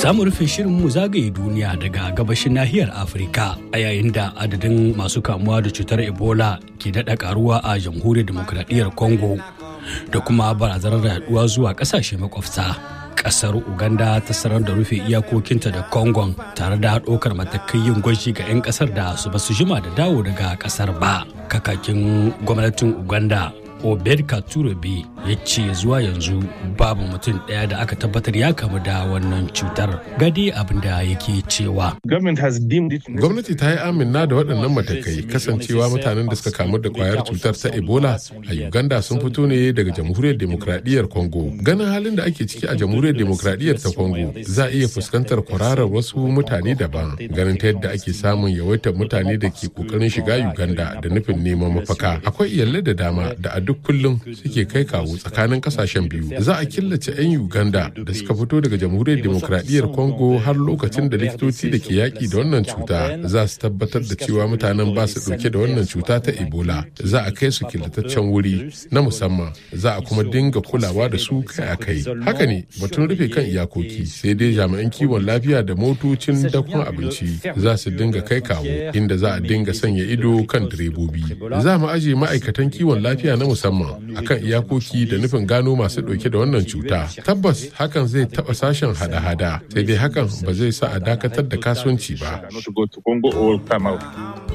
Za mu rufe shirin mu zagaye duniya daga gabashin nahiyar Afirka a yayin da adadin masu kamuwa da cutar Ebola ke daɗa karuwa a jamhuriyar demokradiyyar Congo da kuma barazanar yaduwa zuwa ƙasashe makwabta. Ƙasar Uganda ta sanar da rufe iyakokinta da Congo tare da ɗaukar matakai yin gwaji ga 'yan ƙasar da su basu jima da dawo daga ƙasar ba. Kakakin gwamnatin Uganda obed katurobe ya ce zuwa yanzu babu mutum ɗaya da aka tabbatar ya kamu da wannan cutar gadi abin da yake cewa gwamnati ta yi amina da waɗannan matakai kasancewa mutanen da suka kamu da kwayar cutar ta ebola a uganda sun fito ne daga jamhuriyar demokradiyyar congo ganin halin da ake ciki a jamhuriyar demokradiyyar ta congo za a iya fuskantar kwararar wasu mutane daban ganin ta yadda ake samun yawaitar mutane da ke kokarin shiga uganda da nufin neman mafaka akwai iyalai da dama da a duk kullum suke kai kawo tsakanin kasashen biyu za a killace 'yan uganda da suka fito daga jamhuriyar demokradiyyar congo har lokacin da likitoci da ke yaƙi da wannan cuta za su tabbatar da cewa mutanen ba su ɗauke da wannan cuta ta ebola za a kai su killataccen wuri na musamman za a kuma dinga kulawa da su kai a kai haka ne batun rufe kan iyakoki sai dai jami'an kiwon lafiya da motocin dakon abinci za su dinga kai kawo inda za a dinga sanya ido kan direbobi za mu aje ma'aikatan kiwon lafiya na musamman akan iyakoki da nufin gano masu ɗauke da wannan cuta tabbas hakan zai taɓa sashen hada-hada sai dai hakan ba zai sa a dakatar da kasuwanci ba